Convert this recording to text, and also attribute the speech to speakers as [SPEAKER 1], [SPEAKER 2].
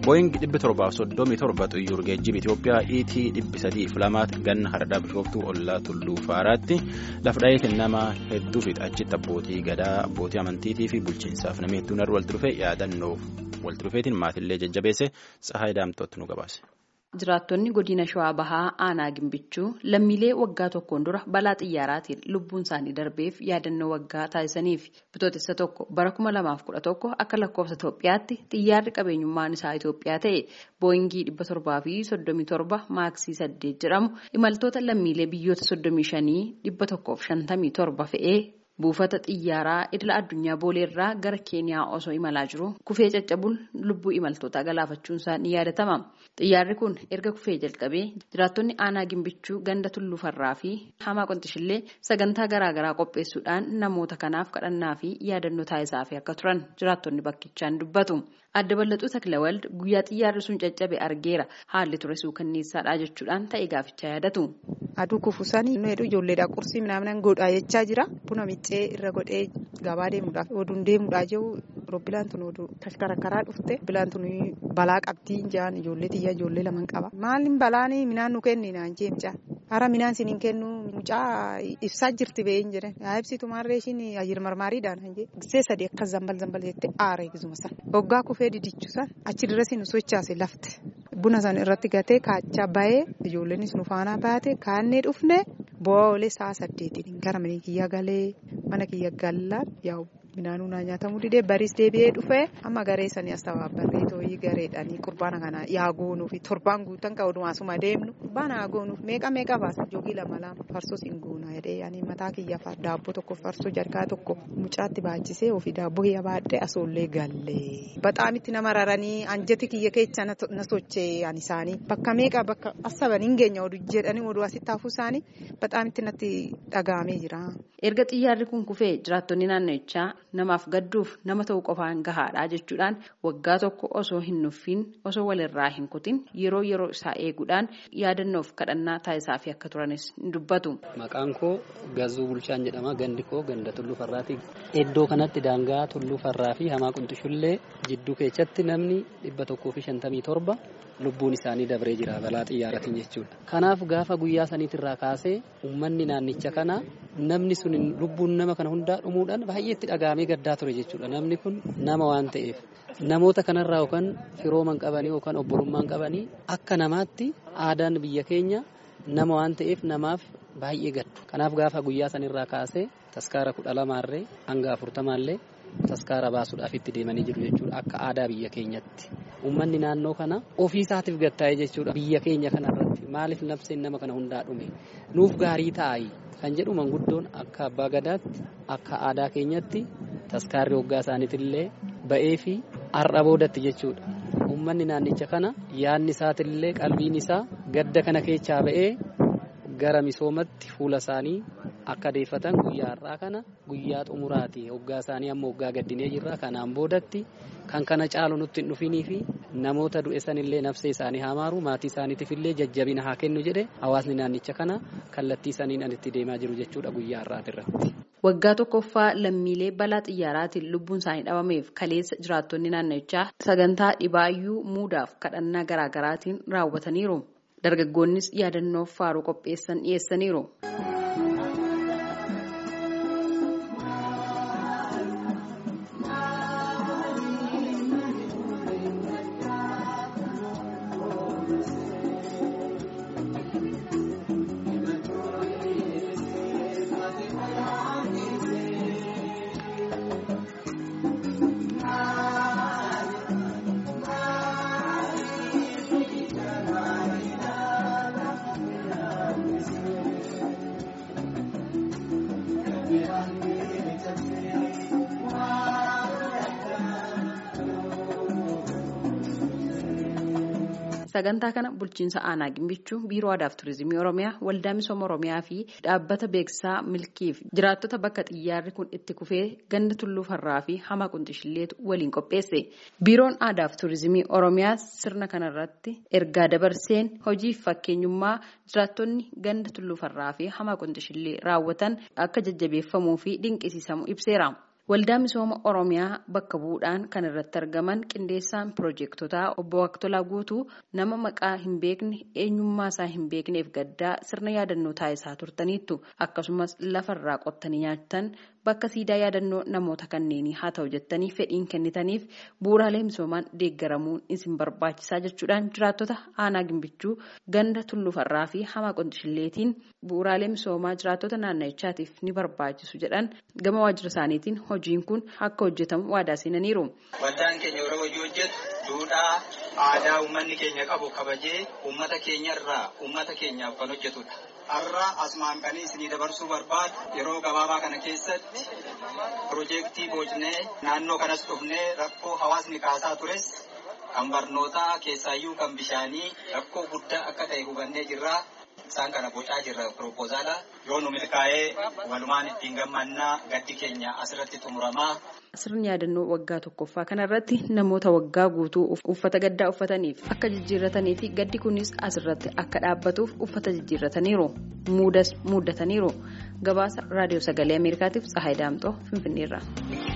[SPEAKER 1] booying dhibbi torbaaf soddomii torba xiyyaara geejjiba Itoophiyaa iitii dhibbi sadiif lamaatti ganna haradaa bishooftuu ollaa tulluu faaraatti lafdha'ee kennama hedduu fi achitti abbootii gadaa abbootii amantiitii fi bulchiinsaaf namni hedduun irra walitti dhufee yaadannoof walitti dhufeetiin maatiillee jajjabeesse tsahaay daamtootti nu gabaase.
[SPEAKER 2] Jiraattonni godina Shawaa Bahaa Aanaa Gimbichuu lammiilee waggaa tokkoon dura balaa xiyyaaraatiin lubbuun isaanii darbeef yaadannoo waggaa taasisaniif bitootessa tokko bara kuma lamaaf kudha tokko akka lakkoofsa Itoophiyaatti xiyyaarri qabeenyummaan isaa Itoophiyaa ta'e booyingii dhibba torbaa fi soddomii torba maaksii saddeet jedhamu imaltoota lammiilee biyyoota soddomii shanii dhibba tokkoof shantamii torba fe'ee. Buufata xiyyaaraa idila addunyaa booleerraa gara keeniyaa osoo imalaa jiru kufee caccabuun lubbuu imaltootaa galaafachuun isaa ni yaadatama. Xiyyaarri kun erga kufee jalqabee jiraattonni aanaa gimbichuu ganda tulluufarraa fi hamaa qonxishillee sagantaa garaagaraa qopheessuudhaan namoota kanaaf kadhannaa fi yaadannoo taasisaaf akka turan jiraattonni bakkichaan dubbatu. Adda bal'atuu Taklawald guyyaa xiyyaarri sun caccabe argeera haalli ture suukanneessaadha jechuudhaan ta'e gaafichaa yaadatu.
[SPEAKER 3] Aduu kufuusanii heduu ijoolleedhaa qursii midhaan godhaa jechaa jira. Buna miccee irra godhee gabaa deemuudhaaf oduun deemuudhaa jiru roobbilaan tun oduu tashkarakkaraa dhufte roobbilaan tun balaa qabdii jaan ijoollee xiyyaa ijoollee lamaan qaba. Maalin balaan midhaan nu kenni naan jeemcaa. Hara midhaan siniin kennu mucaa ibsaa jirti beeyin jedhan. Yaa ibsitu maarree ishiin ayyir marmaariidhaan hanjee. Gisee sadii akkas zambal zambal jettee aara eegisuma san. Hoggaa kufee didichu san achi dirree nu sochaase lafte. Buna san irratti gatee kaachaa bahee ijoolleenis nu faana baate kaannee dhufne bu'aa oolee sa'a saddeetiin gara mana kiyya galee mana kiyya gallaan yaa'u midhaanuu naa nyaatamuu didee bariis deebi'ee dhufee amma garee sanii as tabaabbarree tooyii gareedhaanii qurbaana kana yaa goonuu fi torbaan guutan ka odumaasuma deemnu qurbaana yaa goonuuf meeqa meeqa baasa joogii lama lama farsoo siin goona jedhee ani mataa kiyya daabboo tokko farsoo jarkaa tokko mucaatti baachisee ofii daabboo kiyya baadhee asoollee gallee baxaamitti nama raranii anjati kiyya keessa na sochee ani isaanii bakka meeqa bakka asaban hin geenya oduu jedhanii oduu asitti hafuu isaanii baxaamitti natti dhagahamee jira.
[SPEAKER 2] Erga xiyyaarri kun kufee jiraattonni naannichaa namaaf gadduuf nama ta'uu qofaan gahaadha jechuudhaan waggaa tokko osoo hin nuffin osoo walirraa hin kutin yeroo yeroo isaa eeguudhaan yaadannoof kadhannaa taasisaa fi akka turanis ni dubbatu.
[SPEAKER 4] Maqaan koo Gazuu Bulchaan jedhama. Gandi koo ganda Tulluu Farraati. Iddoo kanatti daangaa Tulluu Farraa fi Hamaa Qunxishullee jidduu keessatti namni dhibba tokkoo fi shantamii torba lubbuun isaanii dabree jira balaa xiyyaaratiin jechuudha. Kanaaf gaafa guyyaa saniitirraa kaasee uummanni naannicha kana namni sun lubbuun nama kana hundaa dhumuudhaan baay'ee itti dhagahamee gaddaa ture jechuudha. Namni kun nama waan ta'eef namoota kanarraa yookaan firooman qabanii yookaan obbolummaan qabanii akka namaatti aadaan biyya keenya nama waan ta'eef namaaf baay'ee gaddu. Kanaaf gaafa guyyaa sanirraa kaasee taskaara kudha lamaarree hanga afurtamaallee taskaara baasuudhaaf itti deemanii jiru jechuudha akka aadaa biyya keenyatti. Uummanni naannoo kana ofii isaatiif gattaa'e jechuudha biyya keenya kanarratti maaliif nafseen nama kana hundaa dhume nuuf gaarii taa'ayi kan jedhu manguddoon akka abbaa gadaatti akka aadaa keenyatti taskaarri hoggaa isaaniitillee ba'ee fi har'a boodatti jechuudha. Uummanni naannicha kana yaadni isaatillee qalbiin isaa gadda kana keessaa ba'ee gara misoomatti fuula isaanii akka deeffatan guyyaa har'aa kana guyyaa xumuraati hoggaa isaanii amma hoggaa gaddinee jirra kanaan boodatti kan kana caalu nutti hin dhufinii fi namoota du'e sanillee nafsee isaanii haa maaru maatii isaaniitiif illee jajjabina haa kennu jedhe hawaasni naannicha kana kallattii saniin an itti deemaa jiru jechuudha guyyaa har'aati irratti.
[SPEAKER 2] Waggaa tokkoffaa lammiilee balaa xiyyaaraatiin lubbuun isaanii dhabameef kaleessa jiraattonni naannichaa sagantaa dhibaayyuu muudaaf kadhannaa garaagaraatiin raawwataniiru. Dargaggoonnis yaadannoof faaruu qopheessan dhiyeessaniiru. Sagantaa kana bulchiinsa aanaa gimbichuu biiroo aadaa fi turizimii oromiyaa waldaa misooma oromiyaa fi dhaabbata beeksisaa milkiif jiraattota bakka xiyyaarri kun itti kufee ganda tulluu farraa fi hamaa qunxishilleetu waliin qopheesse. Biiroon aadaa fi turizimii oromiyaa sirna kanarratti ergaa dabarseen hojiif fakkeenyummaa jiraattonni ganda tulluu farraa fi hamaa qunxishillee raawwatan akka jajjabeeffamuu fi dinqisiisamu ibseera. Waldaa misooma Oromiyaa bakka bu'uudhaan kan irratti argaman qindeessaan piroojeektotaa obbo Waqtolaa Guutuu nama maqaa hin beekne eenyummaa isaa hin beekneef gaddaa sirna yaadannoo taasisaa turtaniittu akkasumas lafarraa qottanii nyaatan bakka siidaa yaadannoo namoota kanneenii haa ta'u jettanii fedhiin kennitaniif bu'uuraalee misoomaan deeggaramuun isin barbaachisaa jechuudhaan jiraattota aanaa gimbichuu ganda tullufarraa fi hamaa qonxishilleetiin bu'uuraalee misoomaa jiraattota naanna'ichaatiif ni barbaachisu jedhan gama waajjira isaaniitiin hojiin kun akka hojjetamu waadaa seenaniiru.
[SPEAKER 5] Waldaan keenya yeroo hojii hojjetu duudhaa aadaa uummanni keenya qabu kabajee uummata keenyarraa uummata keenyaaf kan hojjetudha. Har'a asumaan kan isinii dabarsuu barbaadu yeroo gabaabaa kana keessatti piroojeektii boocnee naannoo kanas dhufnee rakkoo hawaasni kaasaa tures kan barnootaa keessaayyuu kan bishaanii rakkoo guddaa akka ta'e hubannee jirra. Isaan kana bocaa jirra piroopozaala yoo nu milkaa'ee walumaan ittiin gammannaa gaddi keenya asirratti xumuramaa.
[SPEAKER 2] Sirni yaadannoo waggaa tokkoffaa kanarratti namoota waggaa guutuu uffata gaddaa uffataniif akka jijjiirratanii fi gaddi kunis asirratti akka dhaabbatuuf uffata jijjiirrataniiru. Muudas muuddataniiru. Gabaasa raadiyoo sagalee Ameerikaatiif Tsahaay Daamxoo Finfinneerra.